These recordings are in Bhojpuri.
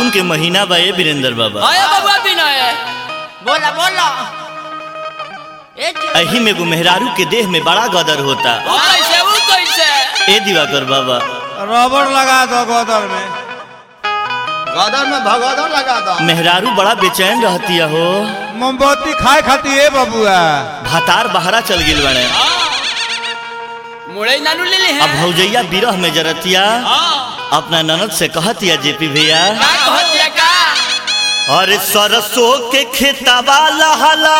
फागुन के महीना बा ए वीरेंद्र बाबा आया बबुआ विनय बोला बोला ए जी, अही में एगो मेहरारू के देह में बड़ा गदर होता वो कैसे वो कैसे ए दिवाकर बाबा रबड़ लगा दो गोदर में गदर में भगदड़ लगा दो मेहरारू बड़ा बेचैन रहती हो मोमबत्ती खाए खाती है बबुआ भातार बहरा चल गिल बने मुड़े नानू ले ले अब हैं भौजैया बिरह में जरतिया हाँ अपना ननद से कहतिया जेपी भैया का कहतिया का अरे सरसों के खेतवा लहला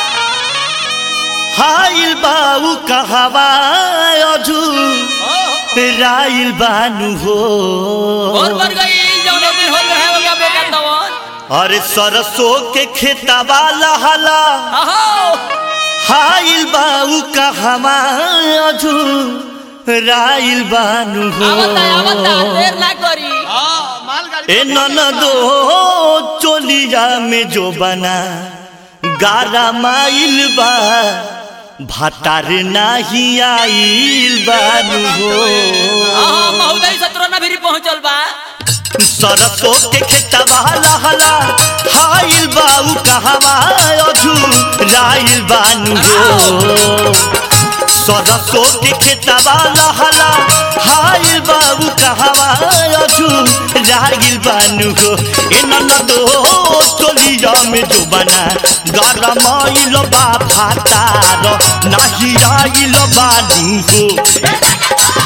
हाइल बाऊ कहवा अजू राइल बानू और हो बढ़ गई जौन दिन हो रहे होगा बेटा तवन अरे सरसों के खेतवा लहला आहो हाइल बाऊ कहवा अजू राइल बानू आवता आवता हो देर ना करी मालगाड़ी ए ननदो चोलिया में जो बना गारा माइल बा भातार नाही आइल बानू हो आहा महोदय सत्रह ना भी पहुंचल बा सरसों के खेतवा लहला हाइल बाऊ कहवा अझू राइल बानू हो सरसों के खेतवा लहला हाइल बाबू कहवा अझू राइल बानू हो ए ननदो चोलिया में जो बना गरमाइल बा भातार नाही आइल बानू हो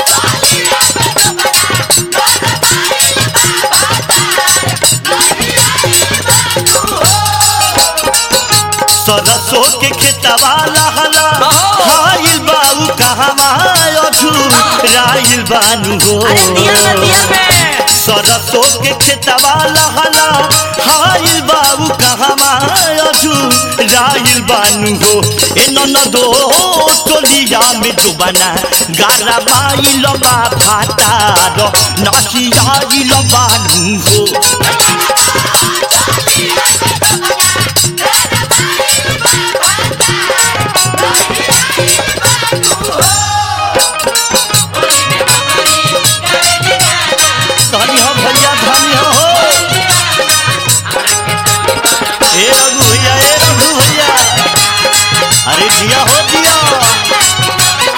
सरसों के खेतवा लहला हाइल बाबू कहवा अझू राइल बानू हो सरसों के खेतवा लहला हाइल बाबू कहवा अझू राइल बानू हो ए ननदो टोलिया में जुबाना गारा बाइल बा भातार नासी आइल बानू हो धनी हो भैया धनी हो ए रघु भैया ए रघु भैया अरे दिया हो दिया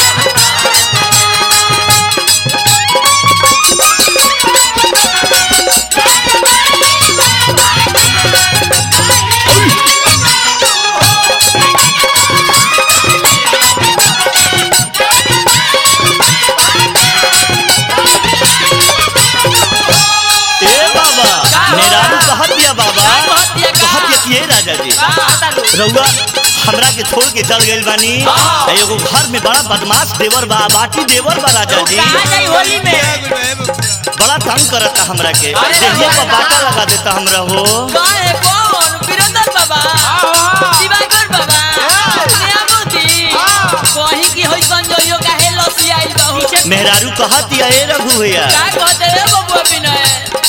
ए बाबा मेरारू कहत दिया बाबा कहत दिया का? कहत दिया कि ए राजा जी रउआ हमरा के छोड़ के चल गइल बानी हाँ। आ एगो घर में बड़ा बदमाश देवर बा बाटी देवर बा राजा जी होली में बड़ा तंग करता हमरा के अरे देहिया पर बाबा। बाटा लगा देता हमरा हो काहे कौन वीरेंद्र बाबा दिवाकर बाबा नियामती कहीं की होई संजोयो काहे लसी आइल बहू मेहरारू कहत दिया ए रघु भैया का कहते रे बबुआ विनय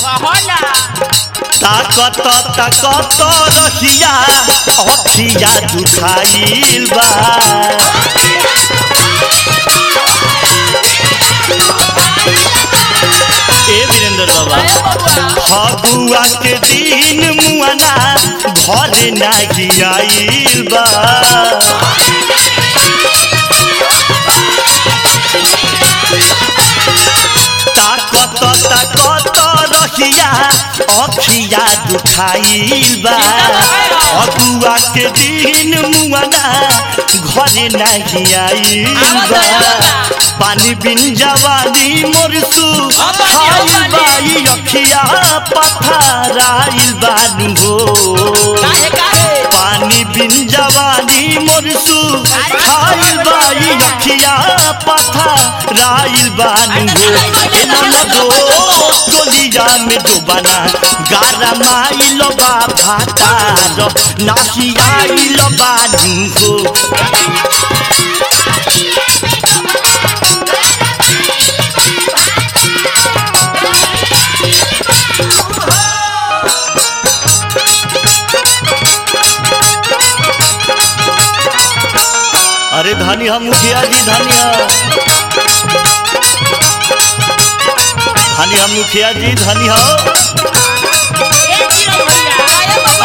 ताकत ताकत रहिया अखिया दुखाइल बा ए वीरेंद्र बाबा अरे बबुआ फगुआ के दिन मुआना घर नाही आइल बा ताकत ताकत रहिया अखिया दुखाइल बा फगुआ के दिन मुआना घर नाही आइल बा पानी बिन जवानी मोरसू खाइल बाई अखिया पथराइल बानू हो काहे काहे पानी बिन जवानी मोरसू खाइल बाई अखिया पथराइल बानू हो ए ननदो टोलिया में जो बना गारा माइल बा भातार नासी आइल बानू हो अरे धनी हम मुखिया जी धनी हम धनी हम मुखिया जी धनी हो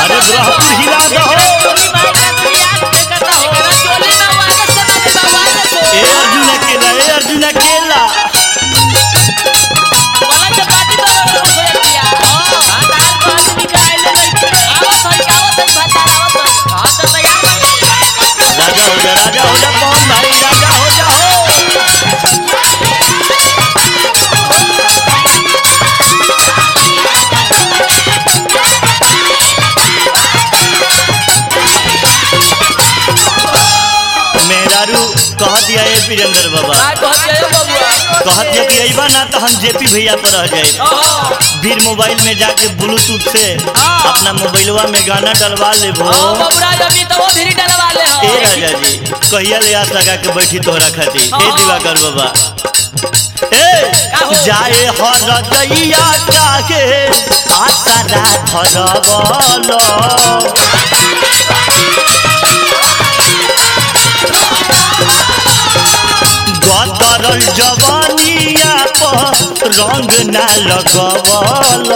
अरे ब्रह्मपुर हिला दहो एकरा चोली में वाले से मारे बा वाले से ए अर्जुन अकेला ए अर्जुन अकेला वाला के पार्टी तो लोग हो जाती है हां दाल पानी निकाल ले आवत है आवत है भाता आवत हां तो तैयार राजा हो जा राजा हो जा कौन भाई राजा हो जा हो मेरारू कह दिया ए वीरेंद्र बाबा का कहत जाए बबुआ कहत है कि अइबा ना तो हम जेपी भैया पर रह जाए फिर मोबाइल में जाके ब्लूटूथ से अपना मोबाइलवा में गाना डलवा लेबो हां बबुरा अभी तो वो धीरे डलवा ले ए राजा जी कहिया ले आस लगा के बैठी तोहरा खातिर ए दिवाकर बाबा ए हो? जाए हर दैया काहे आसरा धरवल गदरल जवानिया पर रंग ना लगवल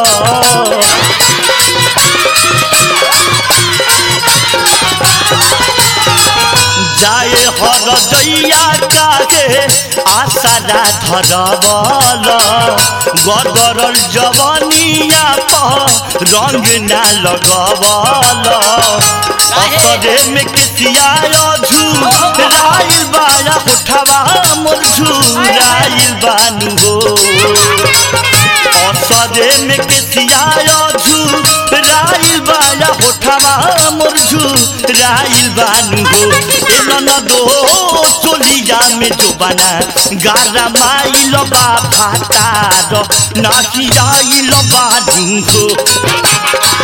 जाए हर दैया काहे आसरा धरवल गदरल जवानिया पर रंग ना लगवल असरे में किसिया झूराइल बाया होठवा मोर झूराइल बानू हो असरे में किसिया झूराइल बाया होठवा मोर झूराइल बानू हो ए ननदो चोलिया में जो बना गारा माइल बा फाटार नाचियाइल बानू हो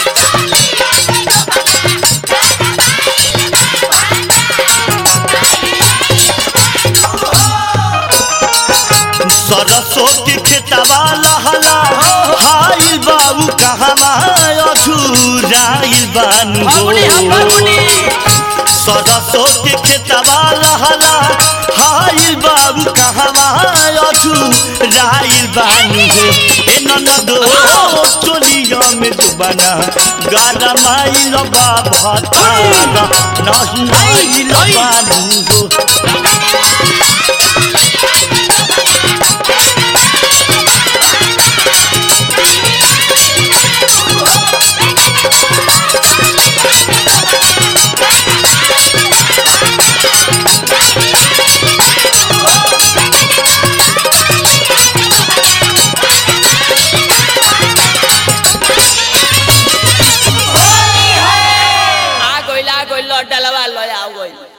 सरसों के खेतवा लहला हाइल बाबू कहवा अधूराइल बानू बाबुनी हम बाबुनी सरसों के खेतवा लहला हाइल बाबू कहवा अधूराइल बानू ए ननदो चोलिया में दुबना गारा माइल बा भतारा नहीं बानू हो आ गइल आ गइल डलवा लो आ गइल